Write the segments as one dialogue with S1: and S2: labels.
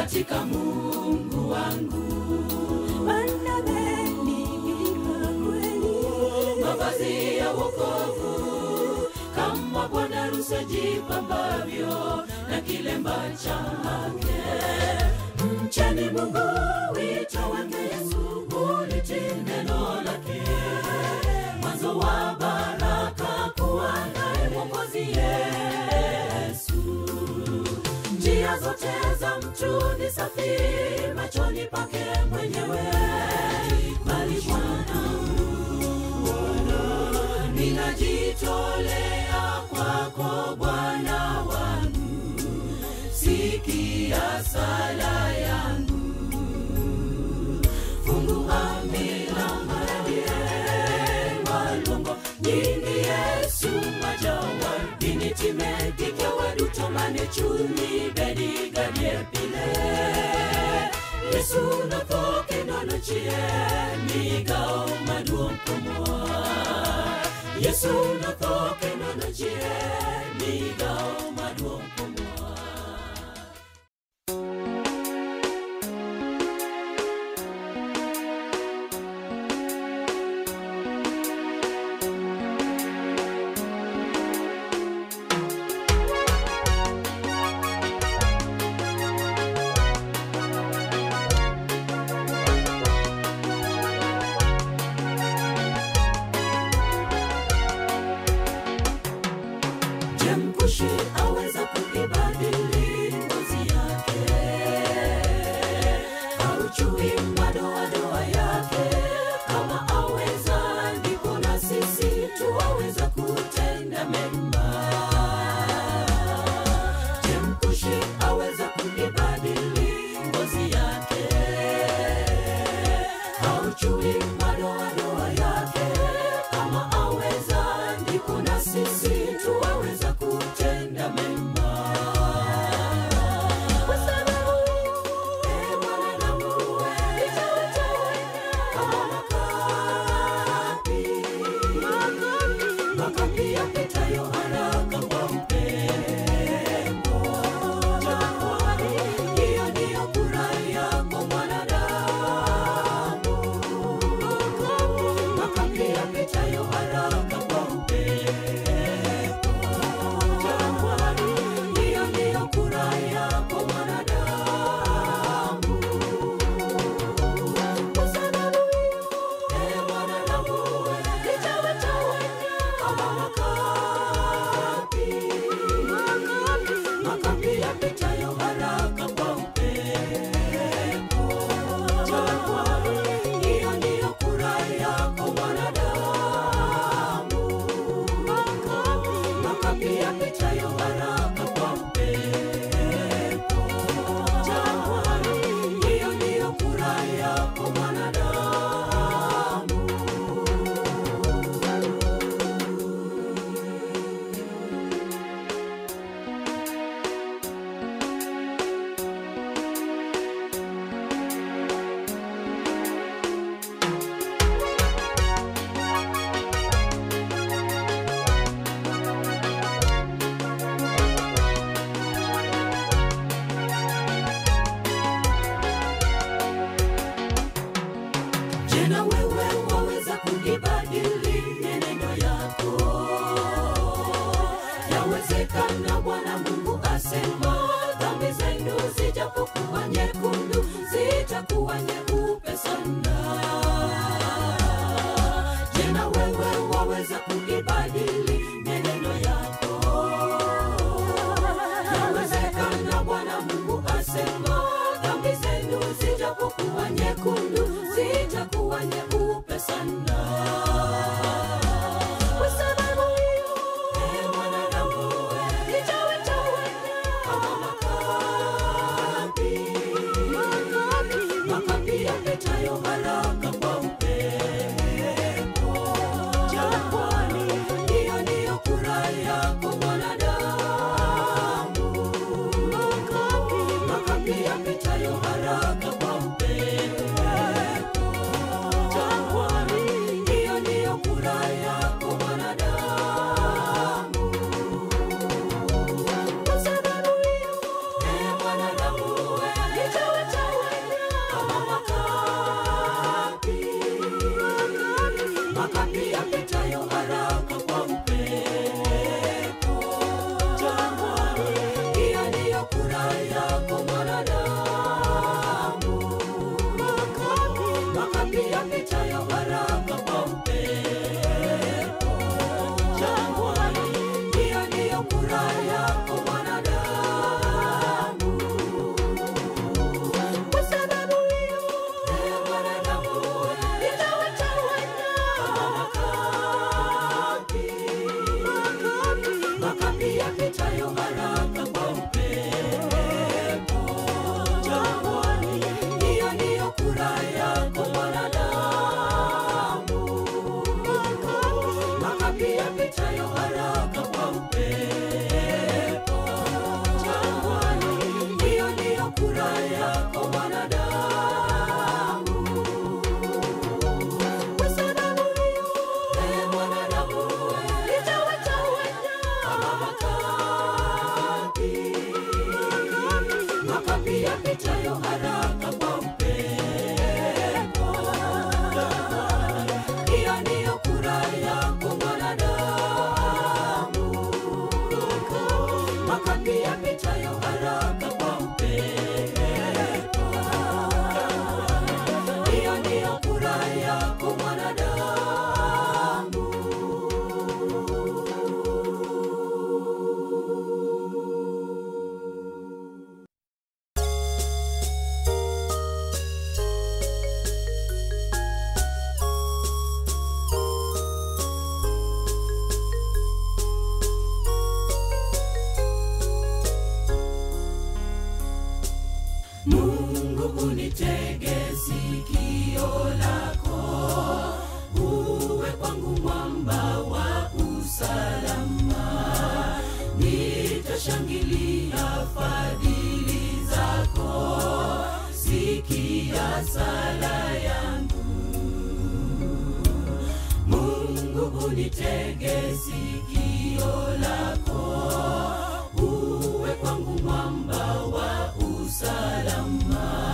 S1: katika Mungu wangu. Mavazi ya wokovu kama bwana harusi ajipambavyo na kilemba chake. Mcheni Mungu, wito wake Yesu, ulitii neno lake, mwanzo wa baraka kuwa naye Mwokozi Yesu. Njia zote za mtu ni safi machoni pake mwenyewe, bali Bwana ninajitolea kwako Bwana wangu, sikia sala yangu, fungua milango malungo nyingi Yesu majawa dinitime kikewe dutomane chuni bedi gadie pile Yesu nathoke nono chie migao maduong' kumwa Yesu nathoke nono chie migao maduong' kumwa Je, mkushi aweza kuibadili ngozi yake? Au chui madoadoa yake? Kama aweza, ndipo na sisi tuwaweza kutenda mema. Je, mkushi aweza kuibadili ngozi yake? Au chui madoadoa yake? Kama aweza, ndipo na sisi tuwaweza kutenda mema. Kwa sababu, ee mwanadamu, wewe, kama makapi, makapi yapitayo haraka kwa upepo. Hiyo ndiyo kura yako mwanadamu, makapi yapitayo haraka kwa upepo. Hiyo ndiyo kura yako mwanadamu. Kwa sababu ee mwanadamu, nitawatawanya kama makapi, makapi yapitayo haraka kwa upepo. Hiyo ndiyo kura yako mwanadamu, makapi yapitayo haraka kwa upepo. Hiyo ndiyo kura yako mwanadamu. Je, na wewe waweza kuibadili neno yako? Yawezekana Bwana Mungu asema, dhambi zenu zijapokuwa nyekundu, zitakuwa nyeupe sana. Je, na wewe waweza kuibadili neno yako? Yawezekana Bwana Mungu asema, dhambi zenu zijapokuwa nyekundu, zitakuwa nyeupe sana. Kwa sababu hiyo, ee mwanadamu, nitawatawanya kama makapi, Mungu unitege sikio lako, uwe kwangu mwamba wa usalama. Nitashangilia fadhili zako, sikia sala yangu. Mungu unitege sikio lako, uwe kwangu mwamba wa usalama.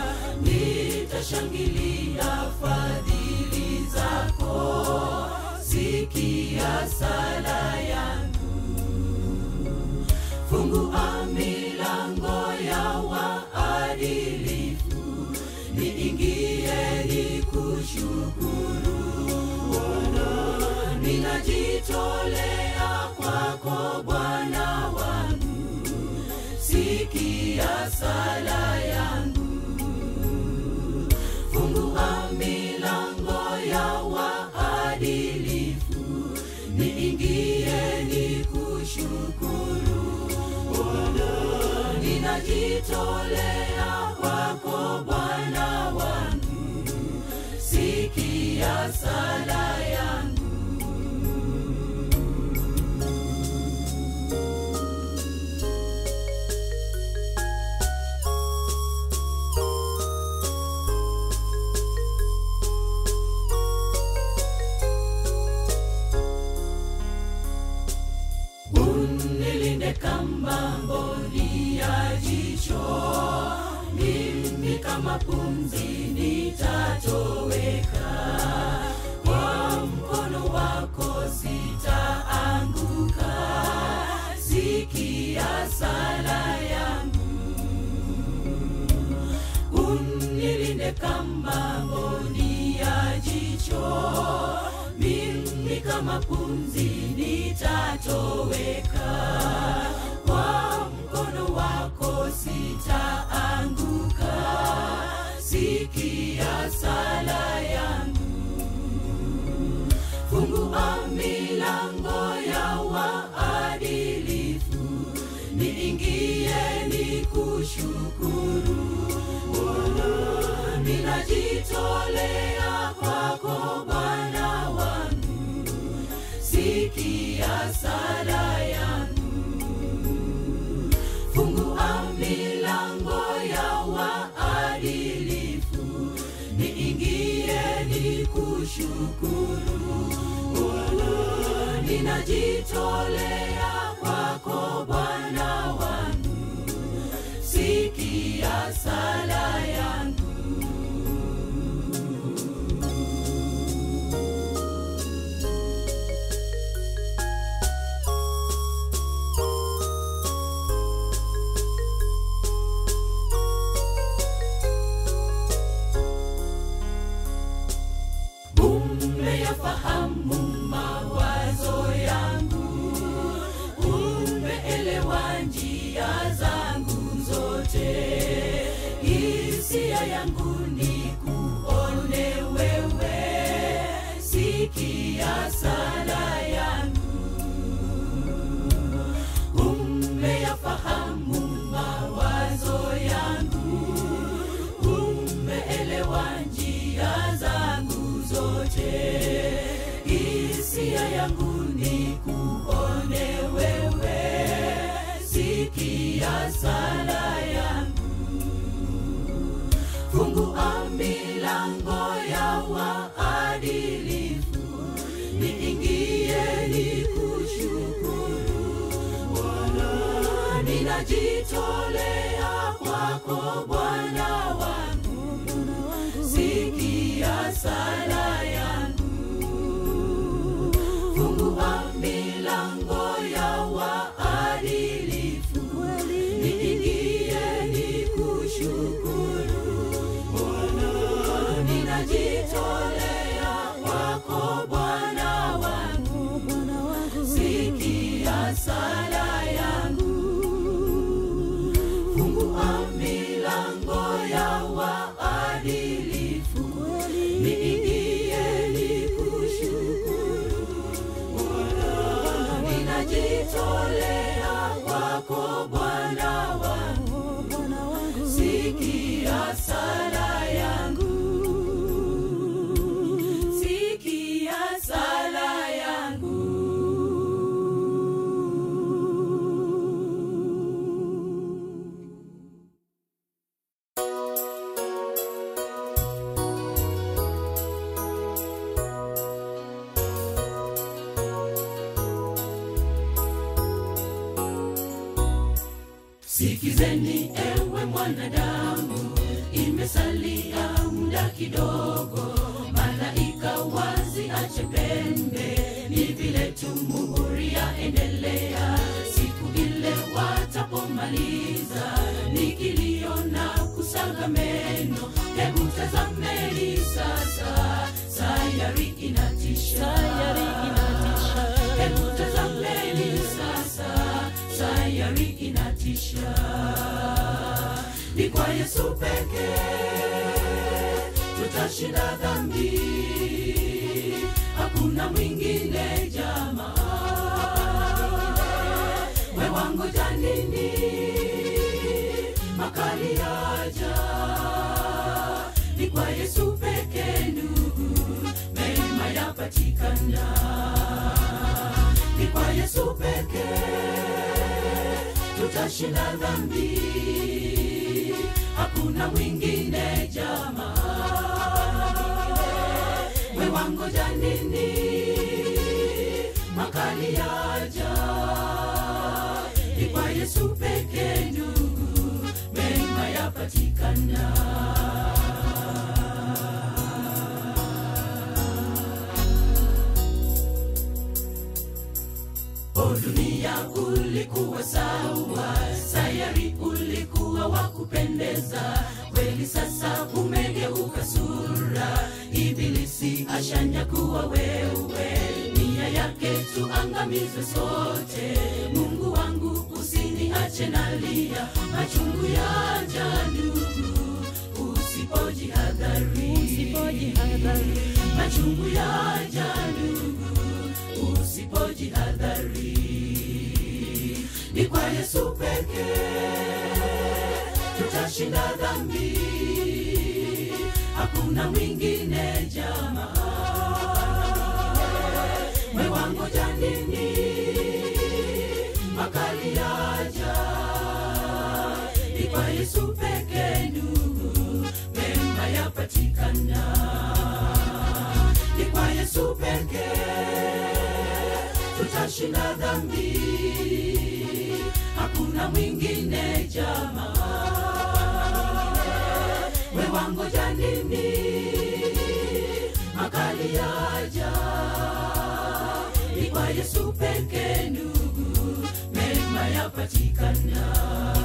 S1: Nitashangilia fadhili zako, sikia sala yangu. Fungua milango ya waadilifu, niingie nikushukuru ninajitolea kwako Bwana wangu, sikia sala yangu. Fungua milango ya waadilifu, niingie nikushukuru. Ninajitolea kwako Bwana wangu, sikia sala yangu. unilinde kama mboni ya jicho, mimi kama pumzi nitatoweka. Kwa mkono wako sitaanguka, sikia sala yangu. Unilinde kama mboni ya jicho, mimi kama pumzi nitatoweka. Kwa mkono wako sitaanguka, sikia sala yangu. Fungua milango ya waadilifu, niingie nikushukuru. Ninajitolea kwako Bwana wangu, sikia sala yangu. Fungua milango ya waadilifu, niingie nikushukuru. Ninajitolea kwako Bwana wangu, sikia sala yangu. umeyafahamu mawazo yangu, umeelewa njia zangu zote. Hisia yangu ni kuone wewe, sikia sala yangu. Umeyafahamu mawazo yangu, umeelewa njia zangu zote. Hisia yangu ni kuone wewe, sikia sala yangu. Fungua milango ya waadilifu, niingie nikushukuru. Ninajitolea kwako Bwana wangu, sikia sala yangu. Fungua milango ya waadilifu, niingie nikushukuru. Ninajitolea kwako Bwana wangu, sikia sala yangu. Fungua milango ya waadilifu, niingie nikushukuru. Ninajitolea kwako Bwana wangu, sikia sikizeni ewe mwanadamu imesalia muda kidogo malaika wazi ache pembe ni vile tu muhuri yaendelea siku ile watapomaliza ni kilio na kusaga meno hebu tazameni sasa sayari inatisha
S2: Sayari inatisha.
S1: hebu tazameni sasa sayari inatisha ni kwa yesu pekee tutashinda dhambi hakuna mwingine jamaa we wangoja nini makali yaja ni kwa yesu pekee ndugu mema yapatikana ni kwa yesu pekee tutashinda dhambi hakuna mwingine jamaa we wangoja nini makali yaja ni kwa yesu pekee ndugu mema yapatikana o dunia ulikuwa sawa sayari ulikuwa wa kupendeza kweli sasa umegeuka sura ibilisi ashanyakuwa wewe nia yake tuangamizwe sote mungu wangu usiniache nalia machungu yaja ndugu usipojihadhari
S2: Usipojihadhari.
S1: machungu yaja ndugu usipojihadhari ni kwa yesu pekee tutashinda dhambi hakuna mwingine jamaa we wangoja nini makali yaja ni kwa yesu pekee ndugu mema yapatikana ni kwa yesu pekee tutashinda dhambi hakuna mwingine jamaa we wangoja nini makali yaja ni kwa yesu pekee ndugu mema yapatikana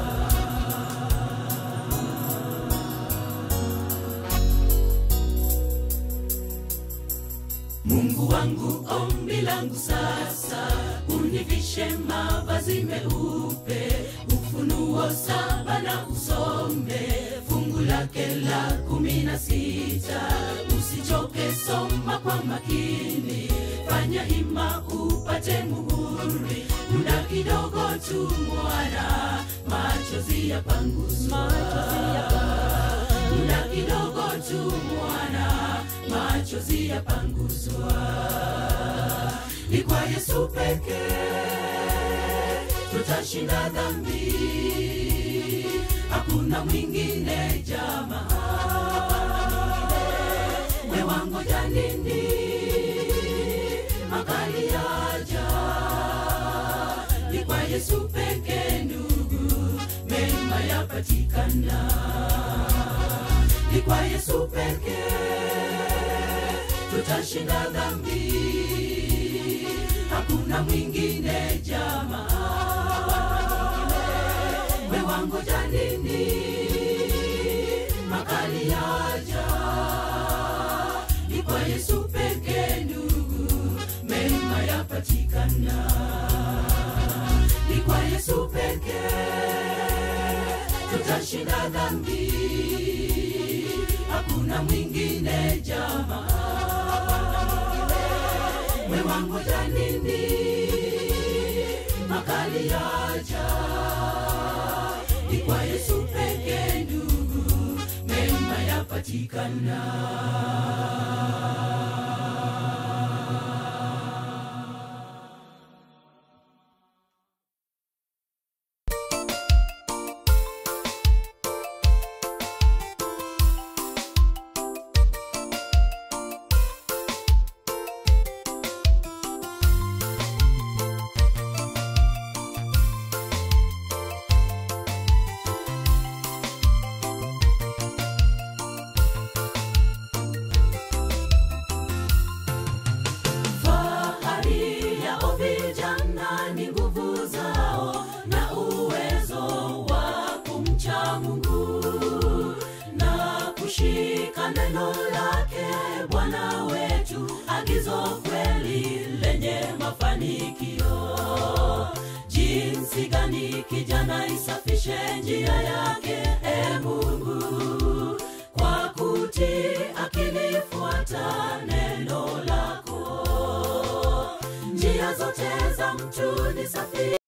S1: mungu wangu ombi langu sasa univishe mavazi meupe ufunuo saba na usome fungu lake la kumi na sita usichoke soma kwa makini fanya hima upate muhuri muda kidogo tu mwana machozi yapanguzwa
S2: Machozi yapanguzwa.
S1: muda kidogo tu mwana machozi yapanguzwa ni kwa yesu pekee tutashinda dhambi hakuna mwingine jamaa we wangoja nini makali yaja ni kwa yesu pekee ndugu mema yapatikana ni kwa yesu pekee tutashinda dhambi hakuna mwingine jamaa we wangoja nini makali yaja ni kwa yesu pekee ndugu mema yapatikana ni kwa yesu pekee tutashinda dhambi hakuna mwingine jamaa we wangoja nini makali yaja ni kwa yesu pekee ndugu mema yapatikana funzo kweli lenye mafanikio jinsi gani kijana isafishe njia yake e mungu kwa kutii akilifuata neno lako njia zote za mtu ni safi